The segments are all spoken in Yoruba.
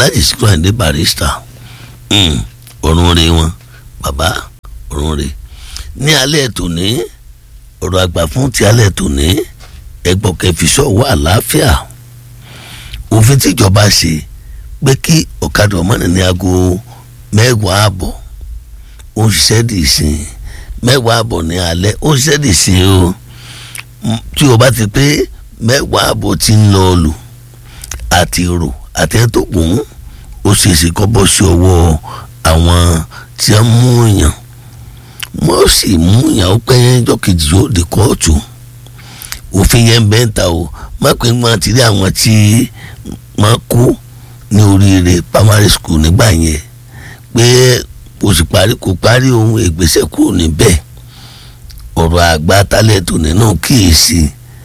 Alhaji Sikiru Ayinde Barrister ọ̀run rè wọn bàbá ọ̀run rè ní alẹ́ tòní ọ̀rọ̀ àgbà fún ti alẹ́ tòní ẹgbọ́n kẹfìsọ́ wà àlàáfíà òfin tíjọba ṣe pé kí ọ̀kadà ọmọnì ní aago mẹ́wàá àbọ̀ ó ń ṣiṣẹ́ dì í sìn mẹ́wàá àbọ̀ ní alẹ́ ó ń ṣiṣẹ́ dì í sìn o tí o bá ti pé mẹ́wàá àbọ̀ ti ń lọ lù àti rò àti ẹ̀ tó gùn ó ṣeéṣe kọ́ bọ́ sí ọwọ́ àwọn tí wọ́n mú yàn wọ́n sì mú yàn ó pẹ́ yẹn jọ́ kejì yóò dé kóòtù òfin yẹn bẹ́ẹ̀ ta o má pé wọ́n ti rí àwọn tí wọ́n kú ní oríire primary school nígbà yẹn pé kò sì parí kò parí ohun ìgbésẹ̀ kúrò níbẹ̀ ọ̀rọ̀ àgbà tálẹ̀tò nínú kíyèsí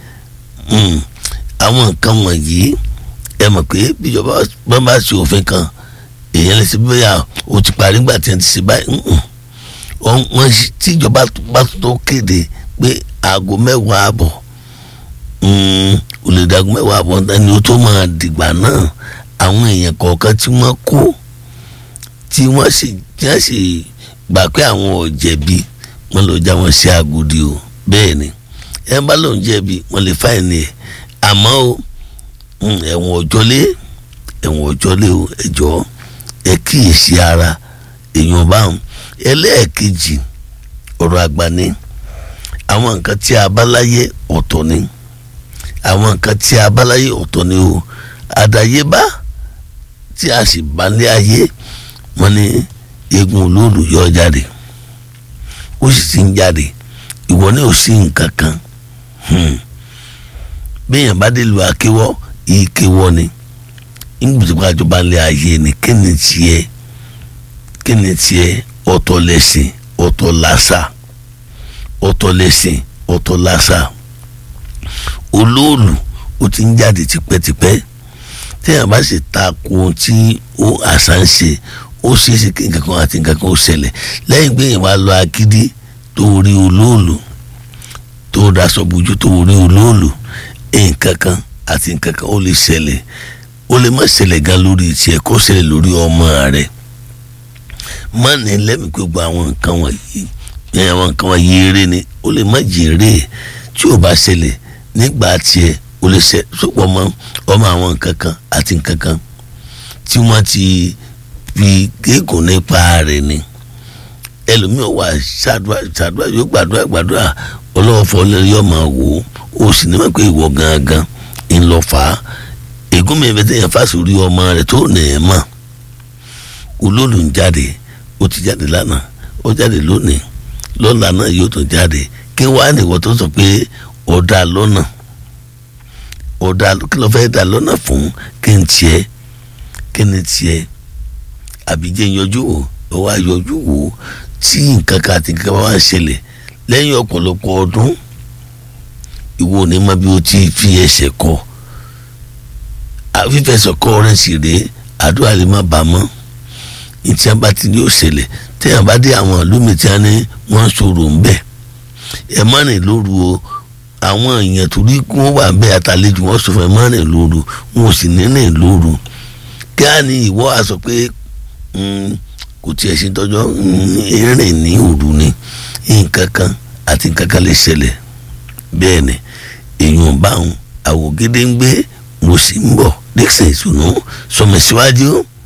àwọn nǹkan wọ̀nyí ẹ mọ̀ pé bíjọba bá bá ṣe òfin kan èèyàn lè ṣe bóyá o ti parí nígbà tí wọ́n ti ṣe báyìí wọ́n tíjọba bá tó kéde pé aago mẹ́wàá àbọ̀ olùdagun mẹ́wàá àbọ̀ ni ó tó máa dìgbà náà àwọn èèyàn kọ̀ọ̀kan tí wọ́n kó tí wọ́n sì tí wọ́n sì gbà pé àwọn ò jẹ̀bi wọ́n lọ já wọn sí agodi o bẹ́ẹ̀ ni ẹ bá lòun jẹ̀bi wọ́n lè fáìní ẹ̀ àmọ́ o ẹ̀wọ̀n ọ̀jọ́lé ẹ̀wọ̀n ọ̀jọ́lé o ẹ̀jọ́ ẹ kíyèsí ara èèyàn báwọn ẹlẹ́ẹ̀kejì ọ̀rọ̀ àgbà ni àwọn nǹkan tí a bá láyé ọ̀tọ̀ ni àwọn nǹkan tí a bá láyé ọ̀tọ̀ ni o àdáyébá tí a sì bá lé ayé wọn ni eegun olóòlù yọ jáde ó sì ti ń jáde ìwọ ní ò sí nǹkan kan béèyàn bá dé lu akéwọ́ ìkéwọ́ ni ìgbìmọ̀ àjọba lé ayé ni kí ni tiẹ̀ kí ni tiẹ̀ ọ̀tọ̀ lẹ́sìn ọ̀tọ̀ làṣà ọ̀tọ̀ lẹ́sìn ọ̀tọ̀ làṣà olóòlù ó ti ń jáde tipẹ́tipẹ́ téèyàn bá sì ta ko ohun tí ó àṣà ń ṣe ó ṣeé ṣe kí nǹkan kan àti nǹkan kan ó ṣẹlẹ̀ lẹ́yìn pé èèyàn bá lọ akídí tó rí olóòlù tó daṣọ bójú tó rí olóòlù nǹkan kan àti nǹkan kan ó lè ṣẹlẹ̀ ó lè má ṣẹlẹ̀ gan lórí tiẹ̀ kó ṣẹlẹ̀ lórí ọmọ rẹ̀ má ní lẹ́mìí pé gbogbo àwọn nǹkan wọ̀nyí àwọn nǹkan wọ̀nyí eré ni ó lè má jèrè tí ò bá ṣẹlẹ̀ nígbà tiẹ̀ ó lè ṣe sọ́pọ̀ mọ́ ọmọ àwọn nǹkan kan àti nǹkan kan tí wọ́n ti fi gégùn nípa rẹ̀ ni ẹlòmíràn wà ṣàdúrà ṣàdúrà yóò gbàdúrà gbàdúrà ọlọ́wọ́ fọlẹ́ yóò máa wò ó ó sì ní mọ̀ pé ìwọ gangan ń lọ fà á ègún mi bẹ́ẹ̀ tẹ̀yàn fásitì ọmọ rẹ̀ tó nà ẹ̀ mọ̀ olóòlù ń jáde ó ti jáde lánàá ó jáde lónìí lọ́la náà yóò tún jáde kí wàá nìwọ tó sọ pé ọ̀dà lọ́nà ọ̀dà kí ló fẹ́ dà lọ́nà fún kí n tiẹ̀ kí ni tiẹ̀ àbíjẹ́ yọjú wò ó wá yọjú wò tí nǹkan kan àti nǹkan wá ń ṣẹlẹ̀ lẹ́yìn ọ̀pọ̀lọpọ̀ ọdún ìwọ ní ma bí o ti fi ẹsẹ̀ kọ fífẹsẹ̀ kọ rẹ̀ sì rèé àdúrà lè má bàa mọ́ ìtí a bá ti ní òṣèlè téèyàn bá dé àwọn ìlúmi tí a ní wọ́n sọ̀rọ̀ ń bẹ̀ ẹ má rìn lóru o àwọn èèyàn tó rí kí wọ́n wà ń bẹ̀ àtàlejò wọ́n sọ fún ẹ má rìn lóru wọn ò sì ní rìn lóru kí á ní ìwọ á sọ pé kò tiẹ̀ sí tọ́jọ́ rìn ní òru ni nǹkan kan àti nǹkan kan lè ṣẹlẹ̀ bẹ́ẹ̀ ni èèyàn báwọn àwògede ń gbé mo sì ń bọ̀ dixon ìtùnú sọmọ síwájú.